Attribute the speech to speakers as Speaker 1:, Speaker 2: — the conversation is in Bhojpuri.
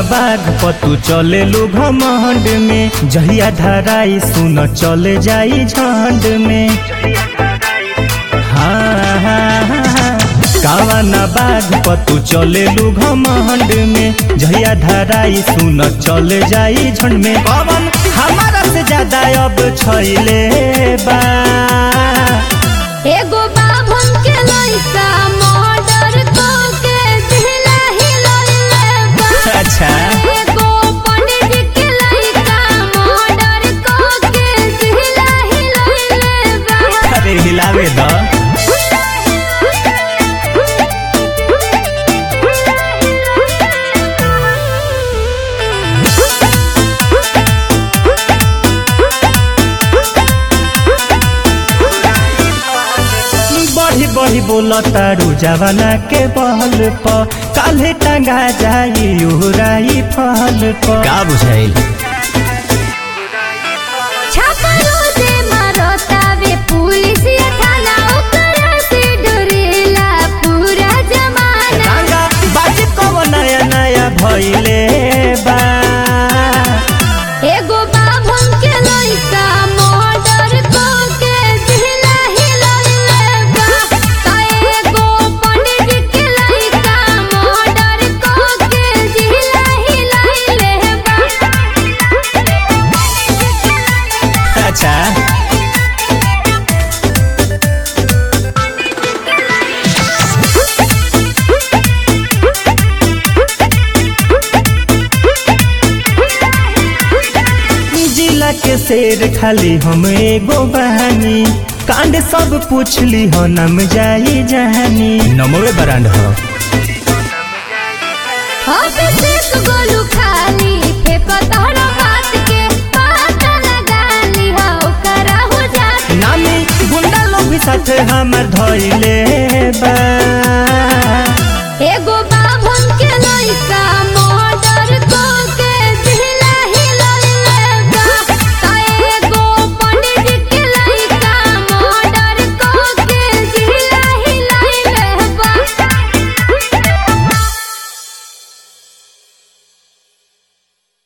Speaker 1: बाघ पतू चले लो घमंड में जहिया धराई सुन चले जाई झंड में हाँ हाँ हाँ कावना बाघ पतू चले लो घमंड में जहिया धराई सुन चले जाई झंड में पवन हमारा से ज्यादा अब छैले बा
Speaker 2: एगो बाभन के लइका मर्डर क के दिला हिलइले बा
Speaker 1: अच्छा
Speaker 2: एगो पंडित के लइका मर्डर क के दिला हिलइले बा
Speaker 1: अरे हिलावे द बढ़ी बढ़ी बोल तारू जवाना के बहल प काले टंगा जाई उहराई फल प का बुझाइल
Speaker 2: छापलो जे मारतावे पुलिस या थाना ओकरा से डरेला पूरा जमाना
Speaker 1: टांगा बाजी कब नया नया भइले बा
Speaker 2: एगो बाभन के लइका मर्डर क के दिला हिलइले बा त एगो पंडित के लइका मर्डर क के दिला हिलइले बा
Speaker 1: अच्छा जिला के शेर खाली हम एगो बहानी कांड सब पूछली हो नम जाई जहानी नमवे ब्रांड हो
Speaker 2: अभिषेक गोलू खाली फेक तोहरा बात के पता लगा ली हो ओकरा हो जात
Speaker 1: नामी गुंडा लोग भी साथ हमर धइले बा